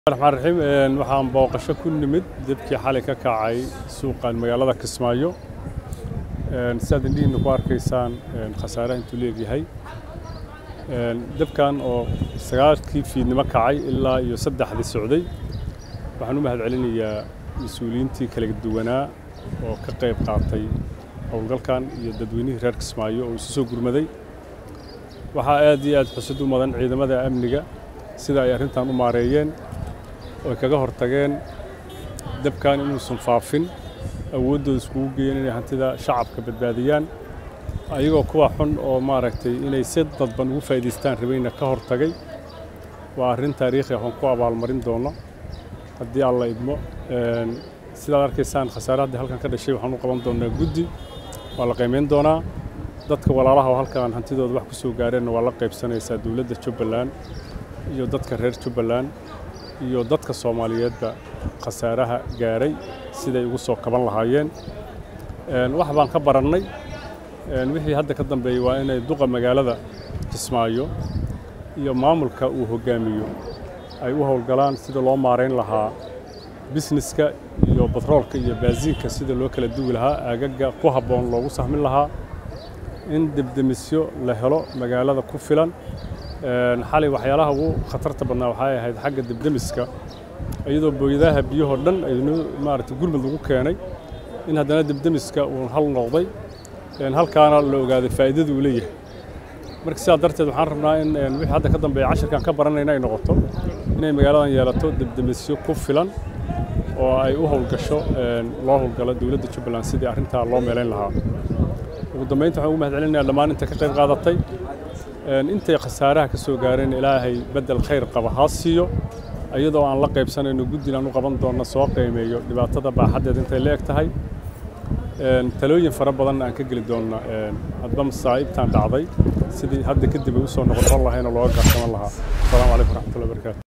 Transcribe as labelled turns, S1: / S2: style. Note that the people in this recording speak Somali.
S1: raxmaan raxiim waxaan booqasho ku nimid debkii xalay ka kacay suuqan magaalada kismaayo sidaad indhihiina ku arkaysaan khasaaraha intuu leegyahay debkan oo sagaalkii fiidnimo kacay ilaa iyo saddexdii socday waxaan u mahad celinayaa mas-uuliyiintii kala duwanaa oo ka qayb qaatay howlgalkan iyo dadweynihii reer kismaayo oo isu soo gurmaday waxaa aad iyo aad xusud u mudan ciidamada amniga sida ay arrintan u maareeyeen oo ay kaga hortageen dabkan inuusan faafin awooddooda iskugu geeyeen inay hantida shacabka badbaadiyaan ayagoo kuwa xun oo maaragtay inay si dadban ugu faa'iidaystaan rabayna ka hortagay waa arrin taariikhi ah oon ku abaalmarin doono haddii alla idmo sidaad arkaysaan khasaare haddii halkan ka dhashay waxaan u qaban doonaa guddi waa la qiimayn doonaa dadka walaalaha oo halkan hantidooda wax ku soo gaareenna waa la qaybsanaysaa dowladda jubbaland iyo dadka reer jubbaland iyo dadka soomaaliyeedba khasaaraha gaaray siday ugu soo kaban lahaayeen wax baan ka barannay wixii hadda ka dambeeyey waa inay duqa magaalada kismaayo iyo maamulka uu hoggaamiyo ay u howlgalaan sida loo maarayn lahaa bisneska iyo batroolka iyo baasiinka sida loo kala duwi lahaa aagaga ku habboon loogu sahmin lahaa in debdemisyo la helo magaalada ku filan xalay waxyaalaha ugu khatarta badnaa waxay ahayd xagga debdemiska iyadoo booyadaha biyahoo dhan aynu maaragtay gurmud lagu keenay in haddana debdemiska uu hal noqday halkaana la ogaaday faa'iidada uu leeyahay marka sidaa darteed waxaan rabnaa in wixii hadda ka dambeeya cashirkan ka baranayna ay noqoto inay magaaladan yeelato debdemisyo ku filan oo ay u howlgasho loo howlgalo dowladda jubbaland sidii arrintaa loo meelayn lahaa ugu dambeynta waxaan ugu mahad celinayaa dhammaan inta ka qayb qaadatay intay khasaaraha ka soo gaareen ilaahay beddel khayr qaba ha siiyo iyadoo aan la qaybsanayno guddiin aan u qaban doonno soo qiimeeyo dhibaatada baaxaddeed intay la eg tahay talooyin fara badanna aan ka geli doonna hadba masaa'ibtan dhacday sidii hadda kadib ay u soo noqon lahayn oo looga gaarsaman lahaa asalaamu calaykum waraxmatullahi wabarakaatu